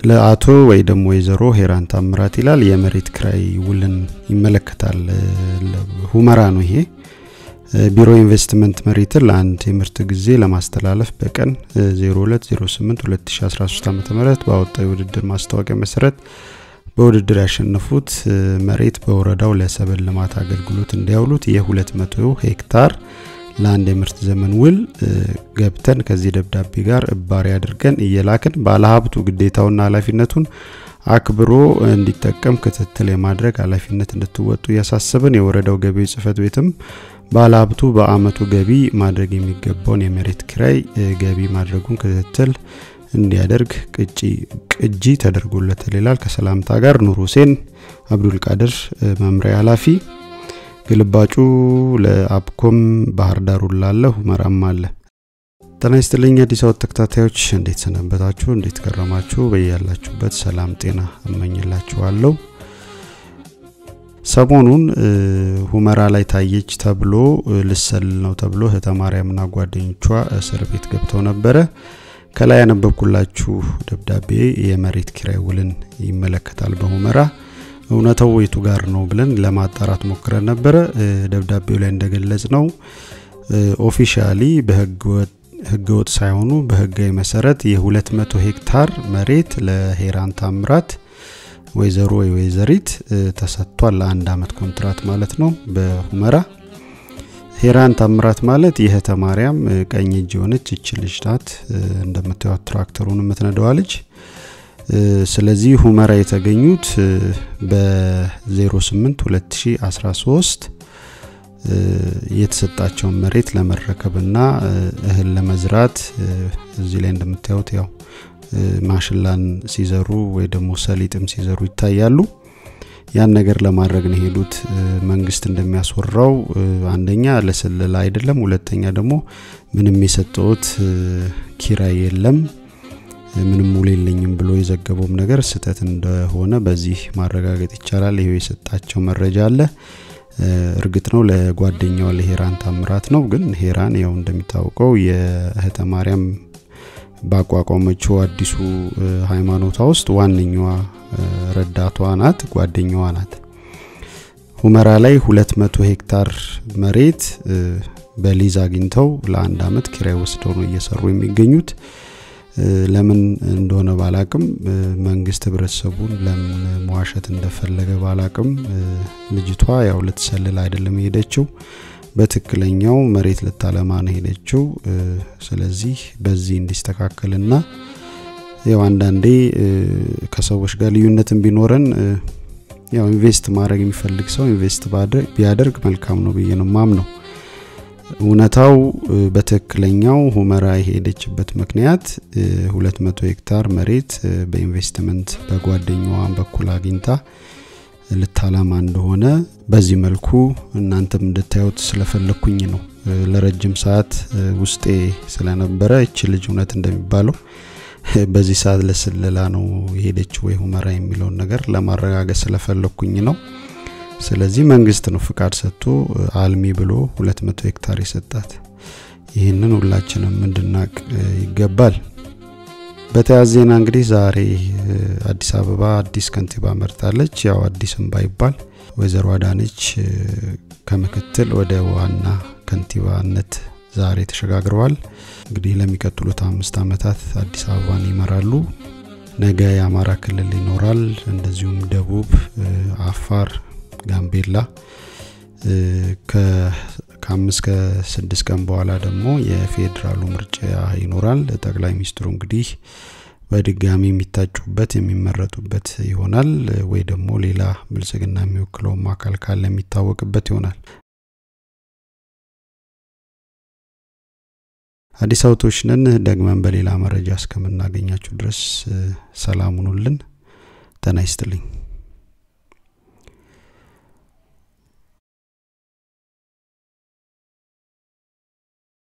ለአቶ ወይ ደግሞ ወይዘሮ ሄራን ታምራት ይላል የመሬት ክራይ ውልን ይመለከታል። ሁመራ ነው ይሄ። ቢሮ ኢንቨስትመንት መሬትን ለአንድ የምርት ጊዜ ለማስተላለፍ በቀን 02082013 ዓ ም ባወጣው የውድድር ማስታወቂያ መሰረት በውድድር ያሸነፉት መሬት በወረዳው ለሰብል ልማት አገልግሎት እንዲያውሉት የ200 ሄክታር ለአንድ የምርት ዘመን ውል ገብተን ከዚህ ደብዳቤ ጋር እባሪ አድርገን እየላክን ባለሀብቱ ግዴታውና ኃላፊነቱን አክብሮ እንዲጠቀም ክትትል የማድረግ ኃላፊነት እንድትወጡ እያሳሰብን የወረዳው ገቢዎች ጽህፈት ቤትም ባለሀብቱ በአመቱ ገቢ ማድረግ የሚገባውን የመሬት ኪራይ ገቢ ማድረጉን ክትትል እንዲያደርግ ቅጂ ተደርጎለታል ይላል። ከሰላምታ ጋር ኑር ሁሴን አብዱልቃድር መምሪያ ኃላፊ። ግልባጩ ለአብኮም ባህር ዳር ላለ ሁመራም አለ። ጤና ይስጥልኝ አዲስ አበባ ተከታታዮች፣ እንዴት ሰነበታችሁ? እንዴት ከረማችሁ? በያላችሁበት ሰላም ጤና እመኝላችኋለሁ። ሰሞኑን ሁመራ ላይ ታየች ተብሎ ልሰል ነው ተብሎ እህተ ማርያምና ጓደኞቿ እስር ቤት ገብተው ነበረ። ከላይ ያነበብኩላችሁ ደብዳቤ የመሬት ኪራይ ውልን ይመለከታል። በሁመራ እውነታው የቱ ጋር ነው ብለን ለማጣራት ሞክረን ነበረ። ደብዳቤው ላይ እንደገለጽ ነው ኦፊሻሊ በህገወጥ ሳይሆኑ በህጋዊ መሰረት የ200 ሄክታር መሬት ለሄራን ታምራት ወይዘሮ ወይ ወይዘሪት ተሰጥቷል። ለአንድ አመት ኮንትራት ማለት ነው በሁመራ ሄራን ታምራት ማለት የእህተ ማርያም ቀኝ እጅ የሆነች እች ልጅ ናት። እንደምታዩት ትራክተሩን የምትነደዋ ልጅ። ስለዚህ ሁመራ የተገኙት በ08 2013 የተሰጣቸውን መሬት ለመረከብና እህል ለመዝራት እዚህ ላይ እንደምታዩት ያው ማሽላን ሲዘሩ ወይ ደግሞ ሰሊጥም ሲዘሩ ይታያሉ። ያን ነገር ለማድረግ ነው የሄዱት። መንግስት እንደሚያስወራው አንደኛ ለስለላ አይደለም፣ ሁለተኛ ደግሞ ምንም የሰጠውት ኪራይ የለም፣ ምንም ውል የለኝም ብሎ የዘገበውም ነገር ስህተት እንደሆነ በዚህ ማረጋገጥ ይቻላል። ይሄው የሰጣቸው መረጃ አለ። እርግጥ ነው ለጓደኛዋ ለሄራን ታምራት ነው። ግን ሄራን ያው እንደሚታወቀው የእህተ ማርያም ባቋቋመችው አዲሱ ሃይማኖቷ ውስጥ ዋነኛዋ ረዳቷ ናት፣ ጓደኛዋ ናት። ሁመራ ላይ 200 ሄክታር መሬት በሊዝ አግኝተው ለአንድ አመት ኪራይ ወስደው ነው እየሰሩ የሚገኙት። ለምን እንደሆነ ባላቅም መንግስት ህብረተሰቡን ለምን መዋሸት እንደፈለገ ባላቅም ልጅቷ ያው ልትሰልል አይደለም የሄደችው በትክክለኛው መሬት ልታለማ ነው ሄደችው። ስለዚህ በዚህ እንዲስተካከልና ያው አንዳንዴ ከሰዎች ጋር ልዩነትን ቢኖረን ያው ኢንቨስት ማድረግ የሚፈልግ ሰው ኢንቨስት ቢያደርግ መልካም ነው ብዬ ነው ማምነው። እውነታው በትክክለኛው ሁመራ የሄደችበት ምክንያት 200 ሄክታር መሬት በኢንቨስትመንት በጓደኛዋ በኩል አግኝታ ልታላማ እንደሆነ በዚህ መልኩ እናንተም እንድታዩት ስለፈለኩኝ ነው። ለረጅም ሰዓት ውስጤ ስለነበረ እች ልጅ እውነት እንደሚባለው በዚህ ሰዓት ለስለላ ነው የሄደችው ወይ ሁመራ የሚለውን ነገር ለማረጋገጥ ስለፈለኩኝ ነው። ስለዚህ መንግስት ነው ፍቃድ ሰጥቶ አልሚ ብሎ 200 ሄክታር የሰጣት። ይህንን ሁላችንም እንድናቅ ይገባል። በተያያዘ ዜና እንግዲህ ዛሬ አዲስ አበባ አዲስ ከንቲባ መርጣለች። ያው አዲስም ባይባል ወይዘሮ አዳነች ከምክትል ወደ ዋና ከንቲባነት ዛሬ ተሸጋግረዋል። እንግዲህ ለሚቀጥሉት አምስት ዓመታት አዲስ አበባን ይመራሉ። ነገ የአማራ ክልል ይኖራል። እንደዚሁም ደቡብ፣ አፋር፣ ጋምቤላ ከአምስት ከስድስት ቀን በኋላ ደግሞ የፌዴራሉ ምርጫ ይኖራል። ጠቅላይ ሚኒስትሩ እንግዲህ በድጋሚ የሚታጩበት የሚመረጡበት ይሆናል ወይ ደግሞ ሌላ ብልጽግና የሚወክለውም አካል ካለ የሚታወቅበት ይሆናል። አዲስ አበቦች ነን። ደግመን በሌላ መረጃ እስከምናገኛችሁ ድረስ ሰላም ሁኑልን። ጤና ይስጥልኝ።